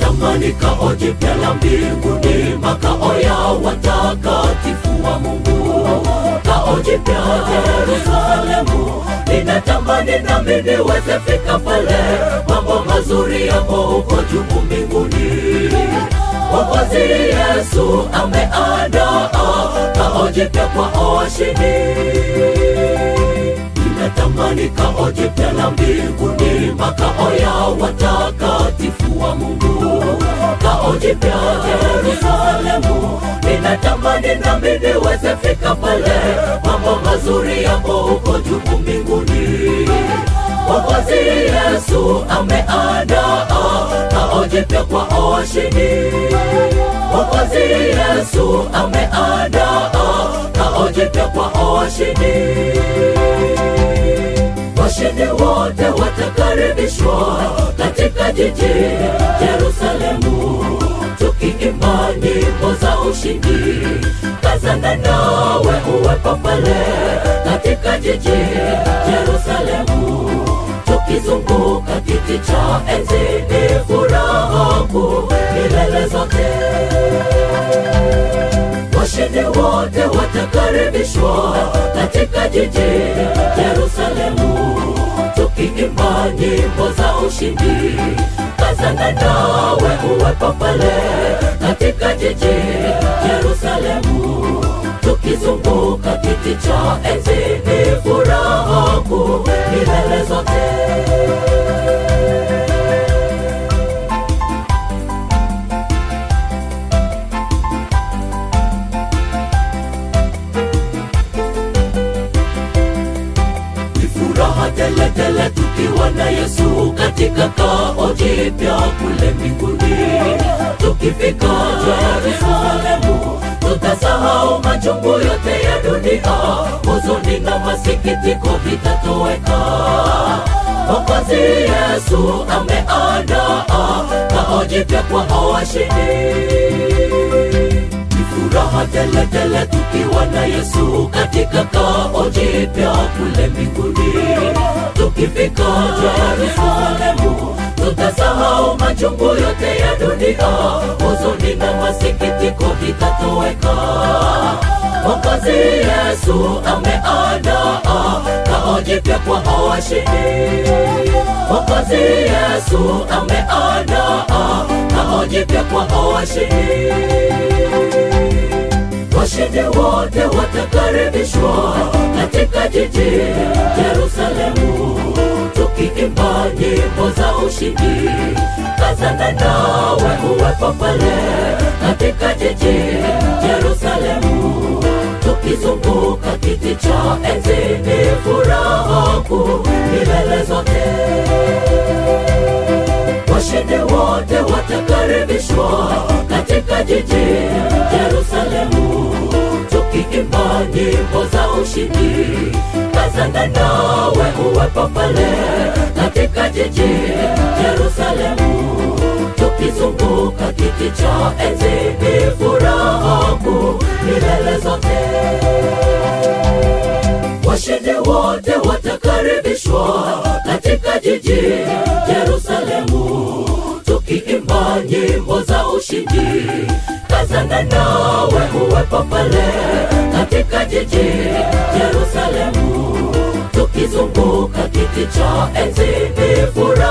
Ninatamani kao jipya la mbinguni, makao ya watakatifu wa Mungu, kao jipya Yerusalemu. Ninatamani nami niweze fika pale, mambo mazuri yako huko juu mbinguni. Mwokozi Yesu ameandaa kao jipya kwa washindi. Ninatamani kao jipya la mbinguni, makao ya watakatifu wa Mungu, kao jipya Yerusalemu. Ninatamani nami niweze fika pale, mambo mazuri yako huko juu mbinguni. Mwokozi Yesu ameandaa kao jipya kwa washindi. Mwokozi Yesu ameandaa kao jipya kwa washindi. Washindi wote watakaribishwa katika jiji Yerusalemu, tukiimba nyimbo za ushindi. Kazana nawe uwepo pale katika jiji Yerusalemu, tukizunguka kiti cha enzi. Ni furaha kuu milele zote washindi wote watakaribishwa katika jiji Yerusalemu, tukiimba nyimbo za ushindi. Kazana nawe uwepo pale katika jiji Yerusalemu, tukizunguka kiti cha enzi. Ni furaha kuu milele zote. Ni furaha tele tele tukiwa na Yesu katika kao jipya kule mbinguni. Tukifika Yerusalemu, tutasahau machungu yote ya dunia, huzuni na masikitiko vitatoweka. Mwokozi Yesu ameandaa kao jipya kwa washindi ni furaha tele tele tukiwa na Yesu katika kao jipya kule mbinguni. Tukifika Yerusalemu, tutasahau machungu yote ya dunia, huzuni na masikitiko vitatoweka. Mwokozi Yesu ameandaa kao jipya kwa washindi. Mwokozi Yesu ameandaa kao jipya kwa washindi. Washindi wote watakaribishwa katika jiji Yerusalemu, tukiimba nyimbo za ushindi. Kazana nawe uwepo pale katika jiji Yerusalemu, tukizunguka kiti cha enzi. Ni furaha kuu milele zote washindi wote watakaribishwa katika jiji Yerusalemu, tukiimba nyimbo za ushindi. Kazana nawe uwepo pale katika jiji Yerusalemu, tukizunguka kiti cha enzi. Ni furaha kuu milele zote washindi wote watakaribishwa katika jiji Yerusalemu, tukiimba nyimbo za ushindi. Kazana nawe uwepo pale katika jiji Yerusalemu, tukizunguka kiti cha enzi. Ni furaha